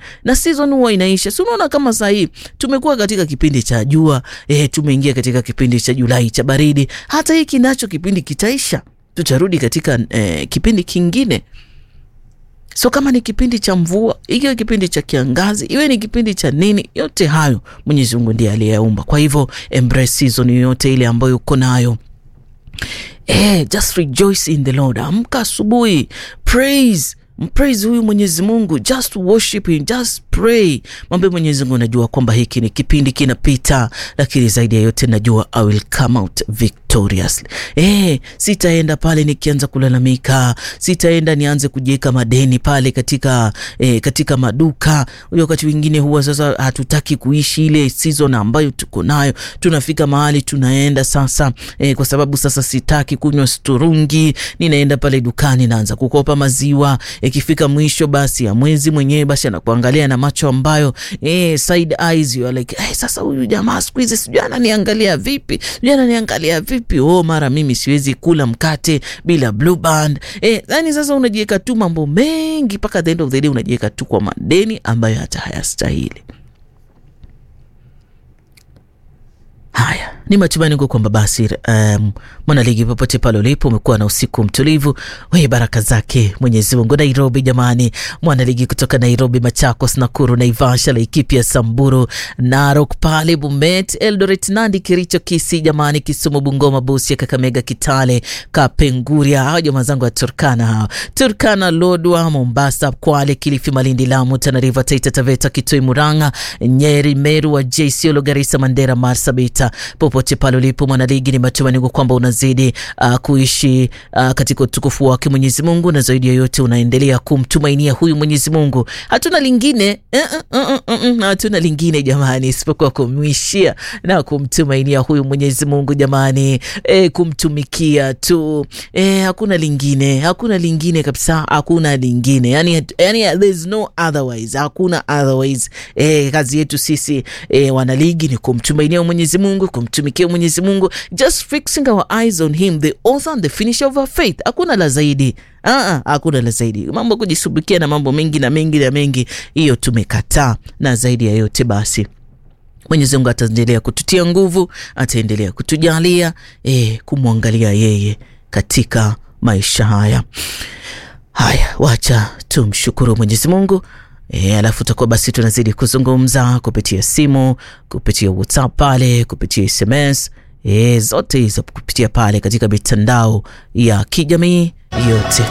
na season huwa inaisha. Si unaona kama saa hii tumekuwa katika kipindi cha jua eh, tumeingia katika kipindi cha Julai cha baridi. Hata hiki nacho kipindi kitaisha, tutarudi katika eh, kipindi kingine. So kama ni kipindi cha mvua, ikiwe kipindi cha kiangazi, iwe ni kipindi cha nini, yote hayo Mwenyezi Mungu ndiye aliyeumba. Kwa hivyo embrace season yoyote ile ambayo uko nayo. Eh, just rejoice in the Lord. Amka asubuhi, praise mpraise huyu Mwenyezi Mungu, just worship him, just pray. Mwambie Mwenyezi Mungu, najua kwamba hiki ni kipindi kinapita, lakini zaidi ya yote najua I will come out victoriously. Eh, sitaenda pale nikianza kulalamika, sitaenda nianze kujiweka madeni pale katika eh, katika maduka. Wakati wengine huwa sasa hatutaki kuishi ile season ambayo tuko nayo, tunafika mahali tunaenda sasa eh, kwa sababu sasa sitaki kunywa sturungi, ninaenda pale dukani naanza kukopa maziwa ikifika mwisho basi ya mwezi mwenyewe basi anakuangalia na macho ambayo eh, side eyes you are like eh, sasa huyu jamaa siku hizi sijui ananiangalia vipi, sijui ananiangalia vipi. Oh, mara mimi siwezi kula mkate bila blue band eh, yani sasa unajiweka tu mambo mengi mpaka the end of the day unajiweka tu kwa madeni ambayo hata hayastahili. Haya, ni matumaini yangu kwamba basi um, mwanaligi popote pale ulipo umekuwa na usiku mtulivu wenye baraka zake Mwenyezi Mungu. Nairobi jamani, mwanaligi kutoka Nairobi, Machakos, Nakuru, Naivasha, Laikipia, Samburu, Narok, pale Bomet, Eldoret, Nandi, Kericho, Kisii jamani, Kisumu, Bungoma, Busia, Kakamega, Kitale, Kapenguria, hao jamaa zangu wa Turkana, hao Turkana, Lodwa, Mombasa, Kwale, Kilifi, Malindi, Lamu, Tana River, Taita Taveta, Kitui, Murang'a, Nyeri, Meru, Wajir, Isiolo, Garissa, Mandera, Marsabit popote pale ulipo mwanaligi, ni matumaini kwamba unazidi uh, kuishi uh, katika utukufu wake Mwenyezi Mungu, na zaidi ya yote unaendelea kumtumainia huyu Mwenyezi Mungu. Hatuna lingine uh, uh, uh, uh, uh, hatuna lingine jamani, isipokuwa kumwishia na kumtumainia huyu Mwenyezi Mungu jamani, e, kumtumikia tu e, hakuna lingine, hakuna lingine kabisa, hakuna lingine yani, yani there's no otherwise, hakuna otherwise. E, kazi yetu sisi e, wanaligi ni kumtumainia Mwenyezi Mungu kumtumikia Mwenyezi Mungu, just fixing our eyes on him the author and the finisher of our faith. Hakuna la zaidi, ah, hakuna la zaidi. Mambo kujisubikia na mambo mengi na mengi na mengi, hiyo tumekataa. Na zaidi ya yote basi Mwenyezi Mungu ataendelea kututia nguvu, ataendelea kutujalia eh, kumwangalia yeye katika maisha haya haya. Wacha tumshukuru Mwenyezi Mungu. E, alafu tutakuwa basi tunazidi kuzungumza kupitia simu, kupitia WhatsApp pale, kupitia SMS e, zote hizo kupitia pale katika mitandao ya kijamii yote.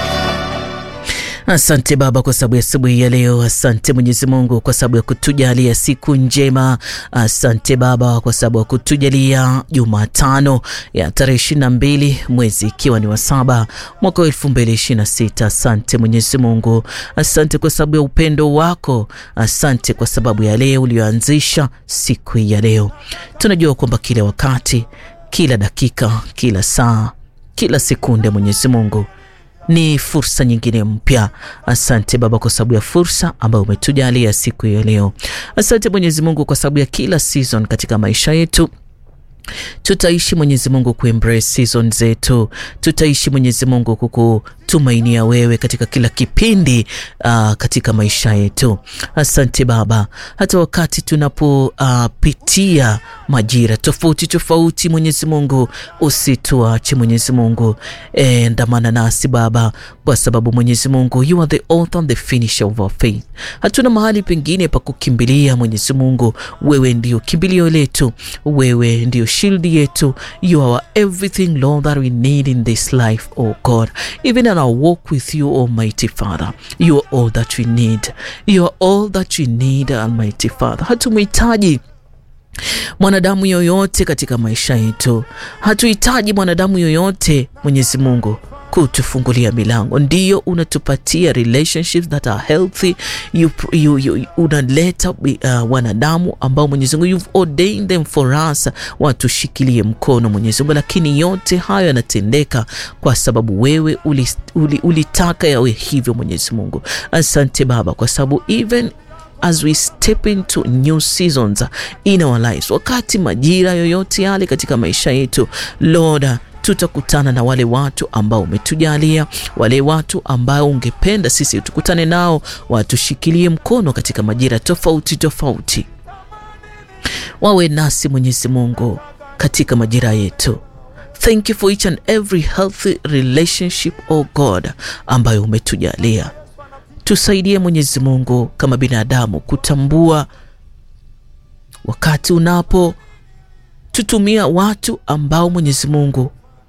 Asante Baba kwa sababu ya asubuhi ya leo. Asante Mwenyezi Mungu kwa sababu ya kutujalia siku njema. Asante Baba kwa sababu ya kutujalia Jumatano ya tarehe ishirini na mbili mwezi ikiwa ni wa saba mwaka wa elfu mbili ishirini na sita. Asante Mwenyezi Mungu, asante kwa sababu ya upendo wako. Asante kwa sababu ya leo ulioanzisha siku hii ya leo. Tunajua kwamba kila wakati, kila dakika, kila saa, kila sekunde Mwenyezi Mungu ni fursa nyingine mpya. Asante Baba kwa sababu ya fursa ambayo umetujalia siku ya leo. Asante Mwenyezi Mungu kwa sababu ya kila season katika maisha yetu tutaishi Mwenyezi Mungu kuembrace season zetu, tutaishi Mwenyezi Mungu kukutumainia wewe katika kila kipindi uh, katika maisha yetu. Asante Baba, hata wakati tunapopitia uh, majira tofauti tofauti, Mwenyezi Mungu usituache Mwenyezi Mungu, e, ndamana nasi Baba, kwa sababu Mwenyezi Mungu you are the author and the finisher of our faith. Hatuna mahali pengine pa kukimbilia Mwenyezi Mungu, wewe ndio kimbilio letu, wewe ndio shield yetu. You are everything Lord that we need in this life oh God, even in our walk with you Almighty Father, you are all that we need, you are all that we need Almighty Father. Hatumhitaji mwanadamu yoyote katika maisha yetu, hatuhitaji mwanadamu yoyote Mwenyezi Mungu kutufungulia milango. Ndiyo unatupatia relationships that are healthy. You, you, you, unaleta uh, wanadamu ambao Mwenyezi Mungu you've ordained them for us, watushikilie mkono Mwenyezi Mungu, lakini yote hayo yanatendeka kwa sababu wewe ulitaka uli, uli yawe hivyo Mwenyezi Mungu. Asante Baba kwa sababu even as we step into new seasons in our lives, wakati majira yoyote yale katika maisha yetu Lord tutakutana na wale watu ambao umetujalia, wale watu ambao ungependa sisi tukutane nao, watushikilie mkono katika majira tofauti tofauti, wawe nasi Mwenyezi Mungu katika majira yetu. Thank you for each and every healthy relationship, oh God, ambayo umetujalia. Tusaidie Mwenyezi Mungu kama binadamu kutambua wakati unapo tutumia watu ambao Mwenyezi Mungu,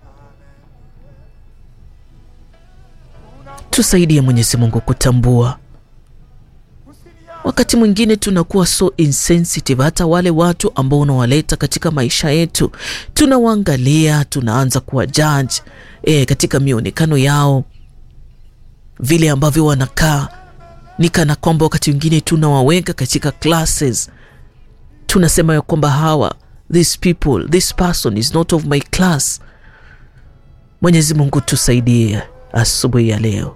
tusaidie Mwenyezi Mungu kutambua wakati mwingine tunakuwa so insensitive, hata wale watu ambao unawaleta katika maisha yetu tunawaangalia, tunaanza kuwa judge e, katika mionekano yao, vile ambavyo wanakaa, ni kana kwamba wakati mwingine tunawaweka katika classes, tunasema ya kwamba hawa these people this person is not of my class. Mwenyezi Mungu tusaidie asubuhi ya leo,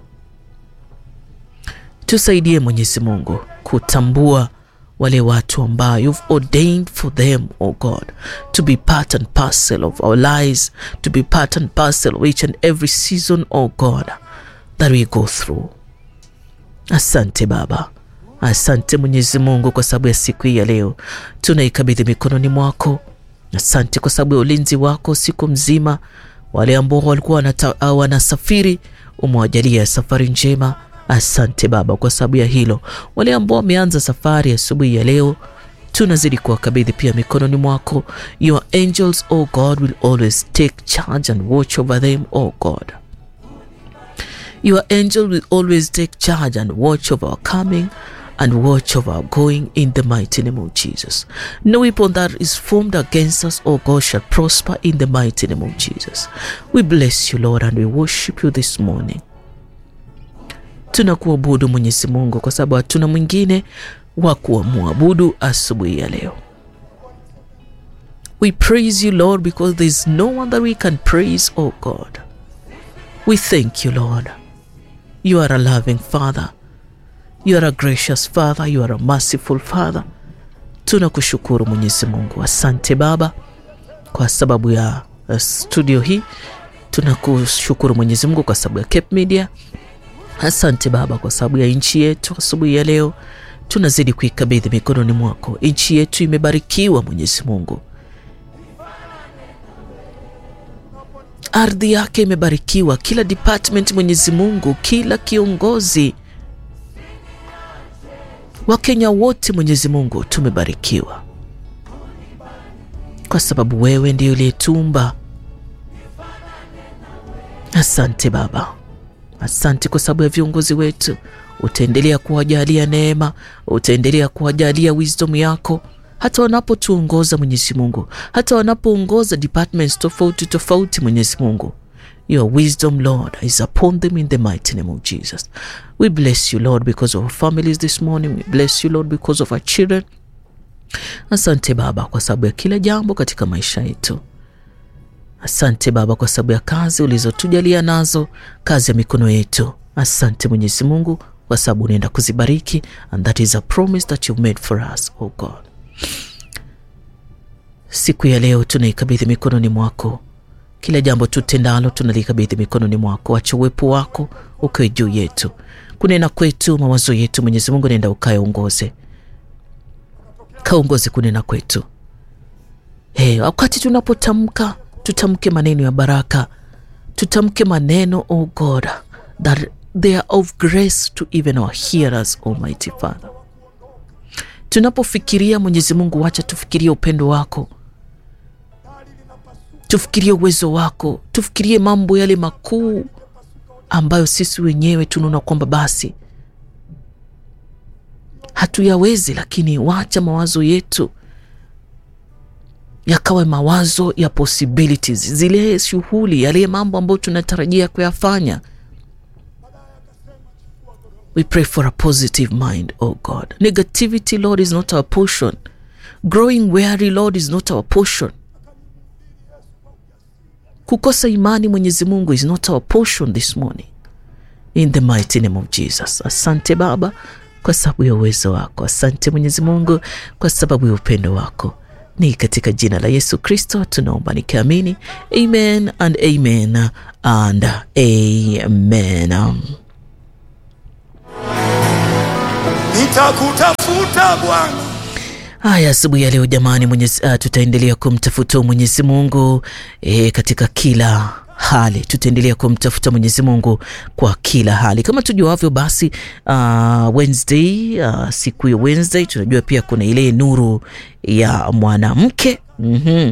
tusaidie Mwenyezi Mungu kutambua wale watu ambao you've ordained for them oh God to be part and parcel of our lives to be part and parcel of each and every season oh God that we go through. Asante Baba, asante Mwenyezi Mungu kwa sababu ya siku hii ya leo, tunaikabidhi mikononi mwako. Asante kwa sababu ya ulinzi wako siku mzima. Wale ambao walikuwa wanasafiri, umewajalia safari njema. Asante Baba kwa sababu ya hilo. Wale ambao wameanza safari asubuhi ya, ya leo tunazidi kuwakabidhi pia mikononi mwako. Your angels oh God will always take charge and watch over them oh God. Your angel will always take charge and watch over our coming and watch over our going in the mighty name of Jesus. No weapon that is formed against us, O God, shall prosper in the mighty name of Jesus. We bless you, Lord, and we worship you this morning. Tunakuabudu Mwenyezi Mungu kwa sababu hatuna mwingine wa kuamwabudu asubuhi ya leo. We praise you, Lord, because there is no one that we can praise, O God. We thank you, Lord. You are a loving Father. You are a gracious Father. You are a merciful Father. Tunakushukuru Mwenyezi Mungu. Asante Baba kwa sababu ya studio hii. Tunakushukuru Mwenyezi Mungu kwa sababu ya Cape Media. Asante Baba kwa sababu ya nchi yetu. Asubuhi ya leo tunazidi kuikabidhi mikononi mwako. Nchi yetu imebarikiwa Mwenyezi Mungu, ardhi yake imebarikiwa, kila department Mwenyezi Mungu, kila kiongozi Wakenya wote Mwenyezi Mungu tumebarikiwa kwa sababu wewe ndiyo uliyetumba. Asante Baba, asante kwa sababu ya viongozi wetu. Utaendelea kuwajalia neema, utaendelea kuwajalia wisdom yako hata wanapotuongoza Mwenyezi Mungu, hata wanapoongoza departments tofauti tofauti Mwenyezi Mungu. Your wisdom, Lord, is upon them in the mighty name of Jesus. We bless you, Lord, because of our families this morning. We bless you, Lord, because of our children. Asante Baba kwa sababu ya kila jambo katika maisha yetu. Asante Baba kwa sababu ya kazi ulizotujalia nazo, kazi ya mikono yetu. Asante Mwenyezi Mungu kwa sababu unaenda kuzibariki, and that is a promise that you've made for us, oh God. Siku ya leo tunaikabidhi mikononi mwako kila jambo tutendalo tunalikabidhi mikononi mwako. Acha uwepo wako ukiwe juu yetu, kunena kwetu, mawazo yetu. Mwenyezi Mungu, nenda ukaongoze, kaongoze kunena kwetu. Hey, wakati tunapotamka tutamke maneno ya baraka, tutamke maneno oh God that they are of grace to even our hearers, Almighty Father. Tunapofikiria Mwenyezi Mungu, wacha tufikirie upendo wako tufikirie uwezo wako, tufikirie mambo yale makuu ambayo sisi wenyewe tunaona kwamba basi hatuyawezi, lakini wacha mawazo yetu yakawe mawazo ya possibilities, zile shughuli, yale mambo ambayo tunatarajia kuyafanya. We pray for a positive mind, oh God. Negativity, Lord, is not our portion. Growing weary, Lord, is not our portion. Kukosa imani Mwenyezi Mungu is not our portion this morning in the mighty name of Jesus. Asante Baba kwa sababu ya uwezo wako. Asante Mwenyezi Mungu kwa sababu ya upendo wako. Ni katika jina la Yesu Kristo tunaomba nikiamini, amen and amen and amen. Nitakutafuta Bwana. Haya, asubuhi ya leo jamani, mwenyezi, uh, tutaendelea kumtafuta Mwenyezi Mungu e, katika kila hali tutaendelea kumtafuta Mwenyezi Mungu kwa kila hali. Kama tujuavyo, basi uh, Wednesday uh, siku ya Wednesday tunajua pia kuna ile nuru ya mwanamke mm -hmm.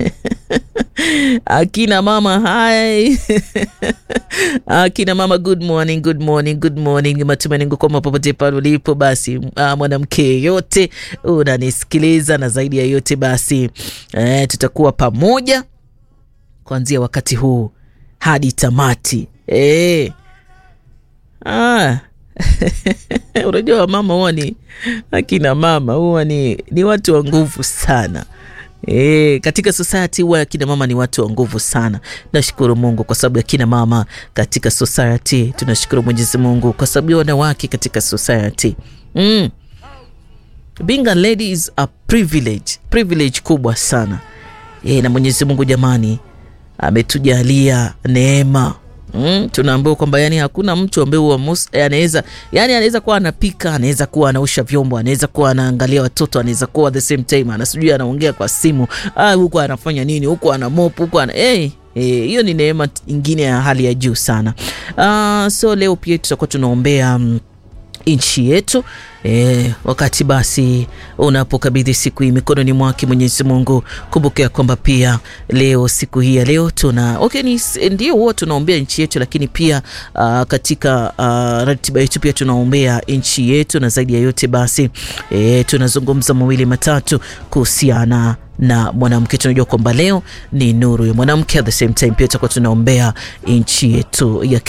Akina mama hai akina mama good morning, good morning, good morning. Matumaini kwamba popote pale ulipo basi, uh, mwanamke yeyote unanisikiliza, na zaidi ya yote basi eh, tutakuwa pamoja kuanzia wakati huu hadi tamati eh. Ah. Unajua wamama huwa ni akina mama huwa ni, ni watu wa nguvu sana. E, katika society huwa akina mama ni watu wa nguvu sana. Nashukuru Mungu kwa sababu ya kina mama katika society. Tunashukuru Mwenyezi Mungu kwa sababu ya wanawake katika society. Mm. Being a lady is a privilege, privilege kubwa sana. E, na Mwenyezi Mungu jamani ametujalia neema. Mm, tunaambiwa kwamba yani hakuna mtu ambaye anaweza yani anaweza kuwa anapika, anaweza kuwa anaosha vyombo, anaweza kuwa anaangalia watoto, anaweza kuwa the same time anasijui anaongea kwa simu, ah, huko anafanya nini, huko ana mop, huko ana hey, hiyo hey, ni neema ingine ya hali ya juu sana. Uh, so leo pia tutakuwa tunaombea um, nchi yetu e, wakati basi unapokabidhi siku hii mikononi mwake Mwenyezi Mungu, kumbuka kwamba pia leo siku hii ya leo tuna okay, ni ndio huwa tunaombea nchi yetu, lakini pia uh, katika uh, ratiba yetu pia tunaombea nchi yetu, na zaidi ya yote basi e, tunazungumza mawili matatu kuhusiana na mwanamke. Tunajua kwamba leo ni nuru ya mwanamke, at the same time pia tutakuwa tunaombea nchi yetu ya